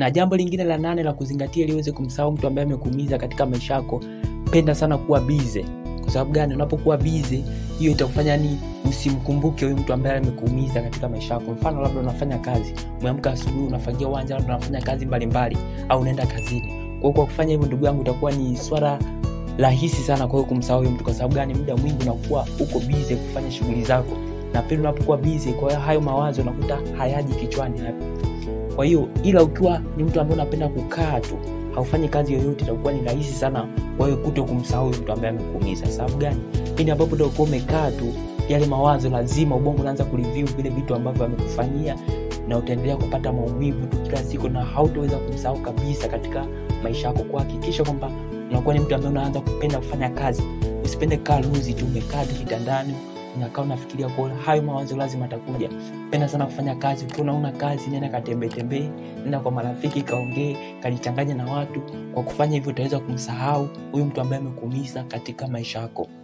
na jambo lingine la nane la kuzingatia ili uweze kumsahau mtu ambaye amekuumiza katika maisha yako penda sana kuwa bize kwa sababu gani unapokuwa bize hiyo itakufanya ni usimkumbuke huyu mtu ambaye amekuumiza katika maisha yako mfano labda unafanya kazi umeamka asubuhi unafagia uwanja labda unafanya kazi mbalimbali au unaenda kazini kwa hiyo kwa kufanya hivyo ndugu yangu itakuwa ni swala rahisi sana kwa hiyo kumsahau huyo mtu kwa sababu gani muda mwingi unakuwa uko bize kufanya shughuli zako na pili unapokuwa bize kwa hiyo hayo mawazo unakuta hayaji kichwani hapo kwa hiyo ila ukiwa ni mtu ambaye unapenda kukaa tu haufanyi kazi yoyote itakuwa ni rahisi sana kwa hiyo kuto kumsahau huyo mtu ambaye amekuumiza sababu gani pindi ambapo utakuwa umekaa tu yale mawazo lazima ubongo unaanza kureview vile vitu ambavyo amekufanyia na utaendelea kupata maumivu tu kila siku na hautaweza kumsahau kabisa katika maisha yako kwa hakikisha kwamba unakuwa ni mtu ambaye unaanza kupenda kufanya kazi usipende kaa luzi tu umekaa tu kitandani unakaa unafikiria kwa hayo mawazo lazima atakuja penda sana kufanya kazi ukiwa unaona kazi nenda katembee tembee nenda kwa marafiki kaongee kajichanganya na watu kwa kufanya hivyo utaweza kumsahau huyu mtu ambaye amekuumiza katika maisha yako